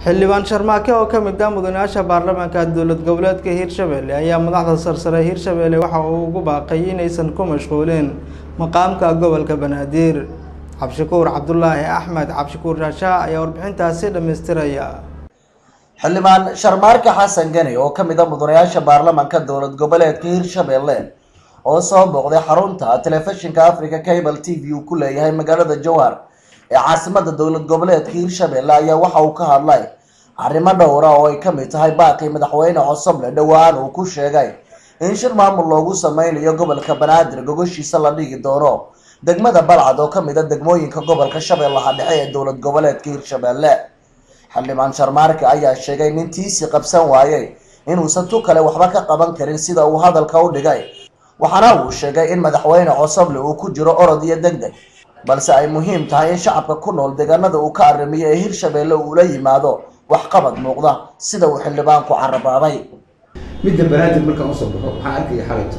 xildhibaan sharmaake oo ka mid ah mudanayaasha baarlamaanka dowlad goboleedka hiirshabelle ayaa madaxda sarsare hiirshabelle waxa uu ugu baaqay inaysan ku mashquulin maqaamka gobolka banaadir cabdishakuur cabdulaahi axmed cabdishakuur shaashaa ayaa warbixintaasi dhammaystiraya xildhibaan sharmaarka xasan gani oo ka mid a mudanayaasha baarlamaanka dowlad goboleedka hiirshabelle oo soo booqday xarunta telefishinka africa cable t v uu ku leeyahay magaalada jowhar ee caasimada dowlad goboleedka hiirshabelle ayaa waxa uu ka hadlay arrimo dhowra oo ay kamid tahay baaqii madaxweyne cosoble dhowaan uu ku sheegay in shir maamul loogu sameynayo gobolka banaadir gogoshiisa la dhigi doono degmada balcad oo kamid a degmooyinka gobolka shabeellaha dhexe ee dowlad goboleedka hiirshabelle xildhibaan sharmaarka ayaa sheegay nin tiisi qabsan waayey inuusan tu kale waxba ka qaban karin sida uu hadalka u dhigay waxaana uu sheegay in madaxweyne cosoble uu ku jiro orod iyo deg deg balse ay muhiim tahay in shacabka ku nool deegaanada uu ka arrimiyo ee hiirshabelle uu la yimaado waxqabad muuqda sida uu xildhibaanku carabaabay midda banaadir markaan usoo baxo waxaan arkaya xalayto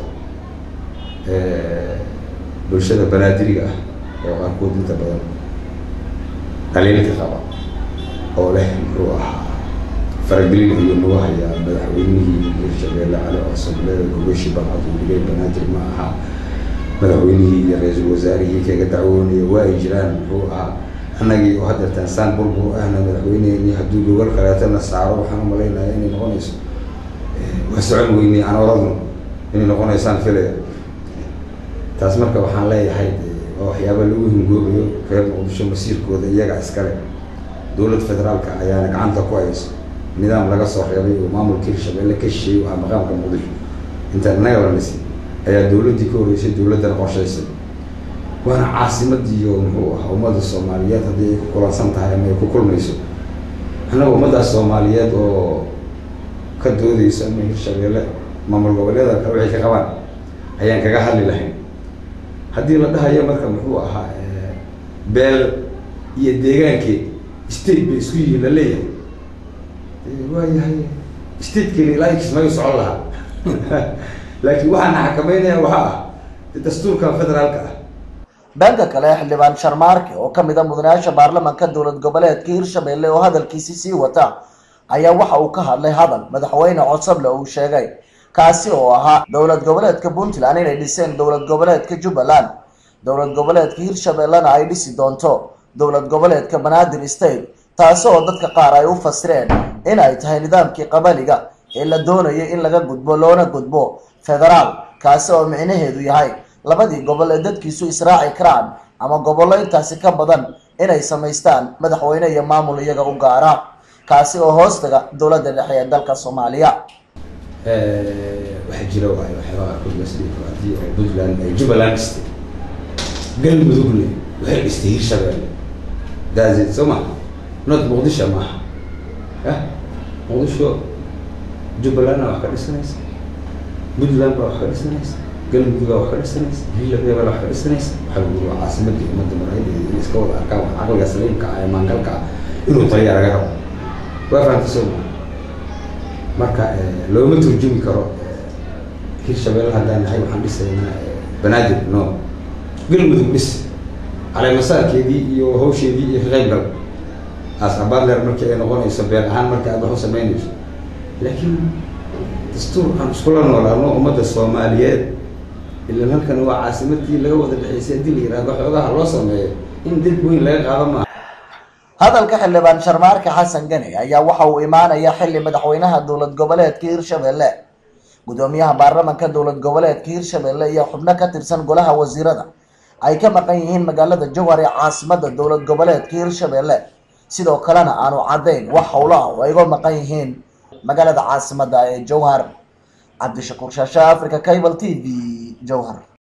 bulshada banaadiriga ah oo qaarkood inta badan dhaliilka qaba oo leh muxuu ahaa faragelin ayuu nagu hayaa madaxweynihii hiirshabelle cali cosoble gogoshi balcad uu dhigay banaadir ma aha madaxweynihii iyo ra-iisul wasaarihii kaga dacwoonaya waa ay jiraan muxuu ahaa annagii oo haddeertaan saan burbur ahna madaxweyneheenii hadduu gogol kaleetana saaro waxaan u malaynaya inay noqonayso waa socon weynay aan oradno inay noqonaysaan filaya taas marka waxaan leeyahay waa waxyaaba lagu hingoobayo reer muqdisho masiirkooda iyaga iskale dowlad federaalka ayaana gacanta ku hayso nidaam laga soo reebay oo maamulka hiirshabelle ka shisheeyey waa maqaamka muqdisho intaan inaga la dhisi ayaa dowladdii ka horreysay dowladdana qorshaysay waana caasimadii oo muxuu ahaa ummadda soomaaliyeed haddii ay ku kulansan tahay ama ay ku kulmayso annaga ummaddaas soomaaliyeed oo ka doodeyso ama hiirshabelle maamul goboleeda kale waxay ka qabaan ayaan kaga hadli lahayn haddii la dhahayo marka muxuu ahaa beel iyo deegaankeed state bay isku yihiin la leeyahay waayahay statekeena ilaa kismaayo socon lahaa laakiin waxaana xakameynaya waxaa ah dastuurkan federaalka ah dhanka kale xildhibaan sharmaarke oo kamid a mudanayaasha baarlamaanka dowlad goboleedka hiirshabelle oo hadalkiisi sii wata ayaa waxa uu ka hadlay hadal madaxweyne cosoble uu sheegay kaasi oo ahaa dowlad goboleedka puntland inay dhiseen dowlad goboleedka jubbaland dowlad goboleedka hiirshabellena ay dhisi doonto dowlad goboleedka banaadir state taasi oo dadka qaar ay u fasireen in ay tahay nidaamkii qabaliga ee la doonayay in laga gudbo loona gudbo federaal kaasi oo micnaheedu yahay labadii gobol ee dadkiisu israaci karaan ama gobollo intaasi ka badan inay samaystaan madaxweyne iyo maamul iyaga u gaara kaasi oo hoostaga dowladda dhexe ee dalka soomaaliya waxaa jira waay waxyaaba qaarkood lasdhii haddii oo puntland ay jubbaland dhistay galmudugle waxay dhistay hiirshabelle daazid soo maha not muqdisho maaha ah muqdisho jubbalandna wax ka dhisanaysa puntland baa wax ka dhisanaysa galmudug wax ka dhisanaysa hiirshabelle wax ka dhisanaysa waxaa lagu yiri waa caasimadii ummadda maraykanka in iska wada arkaan wax caqliga saliimka ah ee maangalka ah inuu taliya laga rabo waa fahamta soo maha marka looma turjumi karo hiirshabelle haddaan nahay waxaan dhisaynaa banaadir no galmudug dhis caleemasaarkeedii iyo hawsheedii iyo ka qayb gal as abadler markii ay noqonayso beel ahaan markii aad wax u samaynayso laakiin dastuur aan iskula noolaano ummadda soomaaliyeed ilan halkan waa caasimadii laga wada dhexeysay haddii la yihahdo xoogaha loo sameeyo in dib weyn laga qaado maaha hadalka xildhibaan sharmaarka xasan gani ayaa waxa uu imaanaya xilli madaxweynaha dowlad goboleedka hiirshabelle gudoomiyaha baarlamaanka dowlad goboleedka hiirshabelle iyo xubno ka tirsan golaha wasiirada ay ka maqan yihiin magaalada jowhar ee caasimada dowlad goboleedka hiirshabelle sidoo kalena aanu caddayn wax howlo ah oo ay uga maqan yihiin magaalada caasimada ee jowhar cabdishakuur shaasha africa cable t v jowhar